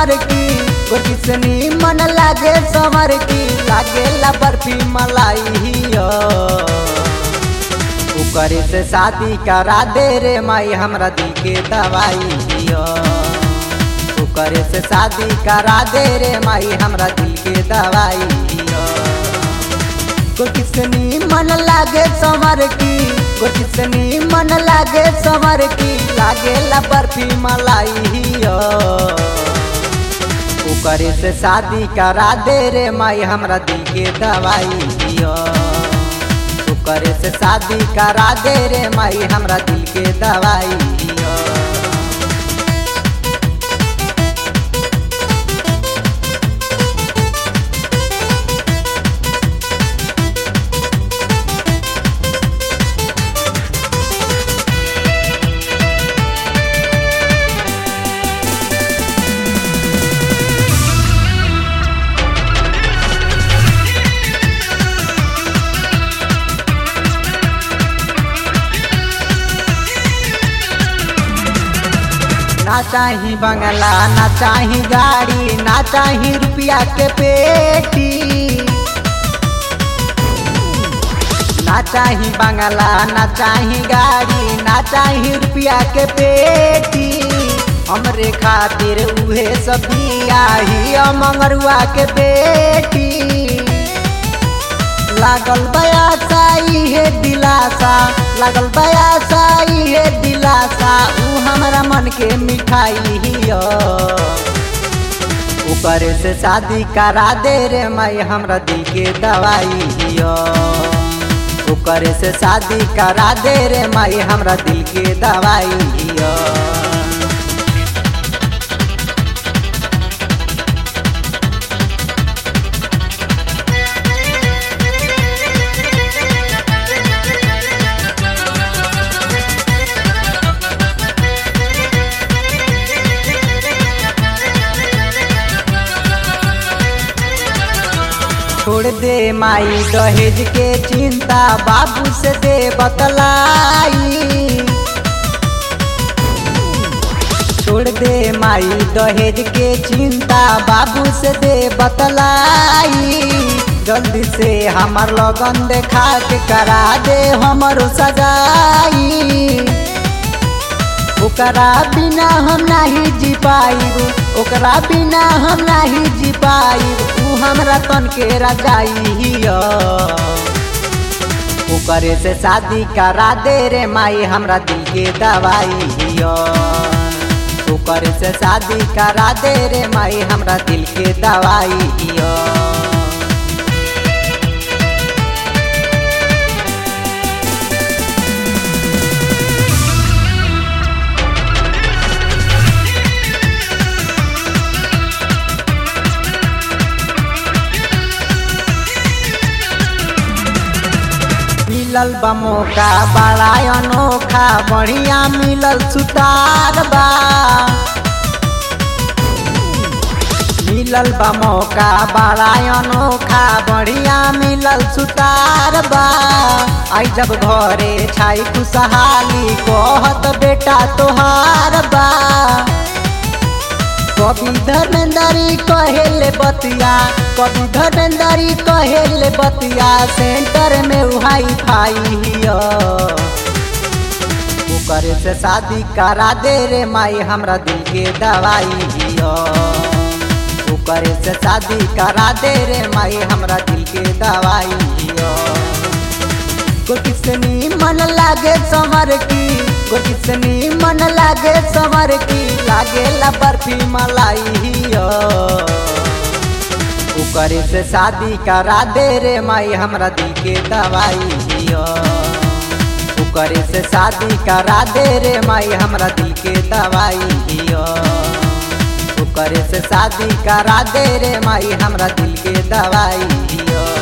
समर की गोटी से मन लागे समर की लागे ला बर्फी मलाई हियो करे से शादी करा दे रे माई हमरा दिल के दवाई हियो करे से शादी करा दे रे माई हमरा दिल के दवाई हियो गोटी से मन लागे समर की गोटी से मन लागे समर की लागे ला बर्फी मलाई हियो करे से शादी करा दे रे माई हमरा दिल के दवाई दियो करे से शादी करा दे रे माई हमरा दिल के दवाई दियो ना चाही बंगला ना चाही गाड़ी ना चाही रुपया के पेटी ना चाही बंगला ना चाही गाड़ी ना चाही रुपया के पेटी हमरे खातिर उहे सब आही मंगरुआ के बेटी लागल बयासा इहे दिलासा लागल बयासा इहे दिलासा ऊ हमरा मन के मिठाई हियो ऊपर से शादी करा दे रे माई हमरा दिल के दवाई हियो ऊपर से शादी करा दे रे माई हमरा दिल के दवाई हियो छोड़ दे माई दहेज के चिंता बाबू से दे बतलाई छोड़ दे माई दहेज के चिंता बाबू से दे बतलाई जल्दी से हमार लगन देखा के करा दे हमारो सगाई ओकरा बिना हम नहीं जी पाइब ओकरा बिना हम नहीं जी पाइब ऊ हमरा तन के रजाई हियो ओकरे से शादी करा दे रे माई हमरा दिल के दवाई हियो ओकरे से शादी करा दे रे माई हमरा दिल के दवाई हियो मिलल बा मौका बड़ा अनोखा बढ़िया मिलल सुतार बा मिलल बा मौका बड़ा अनोखा बढ़िया मिलल सुतार बा आई जब घरे छाई खुशहाली कहत बेटा तोहार बा कभी धर्मेंद्री कहेले बतिया कभी धर्मेंद्री कहेले बतिया सेंटर में उहाई फाई हियो करे से शादी करा दे रे माई हमरा दिल के दवाई हियो करे से शादी करा दे रे माई हमरा दिल के दवाई हियो गोटी से मन लागे समर की गोटी से मन लागे समर की लागे ला बर्फी मलाई हियो करे से शादी करा दे रे माई हमरा दिल के दवाई हियो करे से शादी करा दे रे माई हमरा दिल के दवाई हियो करे से शादी करा दे रे माई हमरा दिल के दवाई हियो